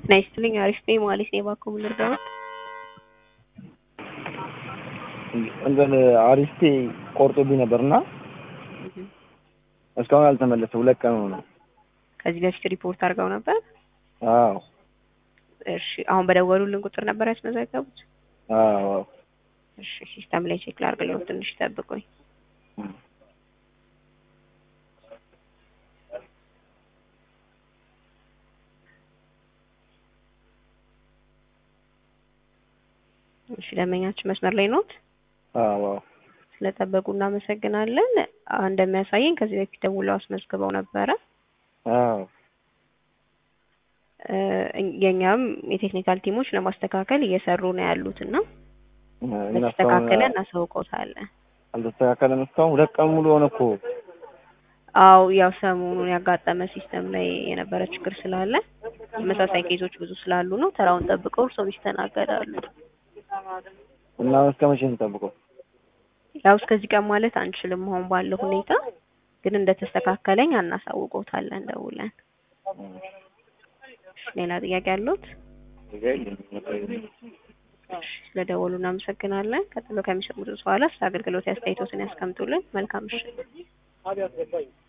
ጤና ይስጥልኝ አሪፍ ነኝ ማለት ነው። እባክዎ ምን ልርዳዎት? እንትን አሪስቴ ቆርጦብኝ ነበርና እስካሁን አልተመለሰ። ሁለት ቀን ሆነ። ከዚህ በፊት ሪፖርት አድርገው ነበር? አዎ እሺ አሁን በደወሉልን ቁጥር ነበር ያስመዘገቡት? አዎ እሺ ሲስተም ላይ ቼክ ላድርግልዎት፣ ትንሽ ይጠብቁኝ። እሺ ደንበኛችን መስመር ላይ ኖት? አዎ ስለጠበቁ እናመሰግናለን። እንደሚያሳየኝ ከዚህ በፊት ደውለው አስመዝግበው ነበረ። አዎ እ የኛም የቴክኒካል ቲሞች ለማስተካከል እየሰሩ ነው ያሉት እና እና በተስተካከለ እስካሁን እናሳውቀውታለን። አልተስተካከለም። እስካሁን ሁለት ቀን ሙሉ ሆነ እኮ። አው ያው ሰሞኑን ያጋጠመ ሲስተም ላይ የነበረ ችግር ስላለ ተመሳሳይ ኬዞች ብዙ ስላሉ ነው። ተራውን ጠብቀው እርስዎም ይስተናገዳሉ። እና እስከ መቼ እንጠብቀው? ያው እስከዚህ ቀን ማለት አንችልም አሁን ባለው ሁኔታ፣ ግን እንደተስተካከለኝ እናሳውቀውታለን ደውለን። እሺ ሌላ ጥያቄ አለዎት? እሺ ስለደወሉ እናመሰግናለን። ቀጥሎ ከሚሰሙት በኋላ ስለ አገልግሎት አስተያየቶትን ያስቀምጡልን። መልካም ምሽት።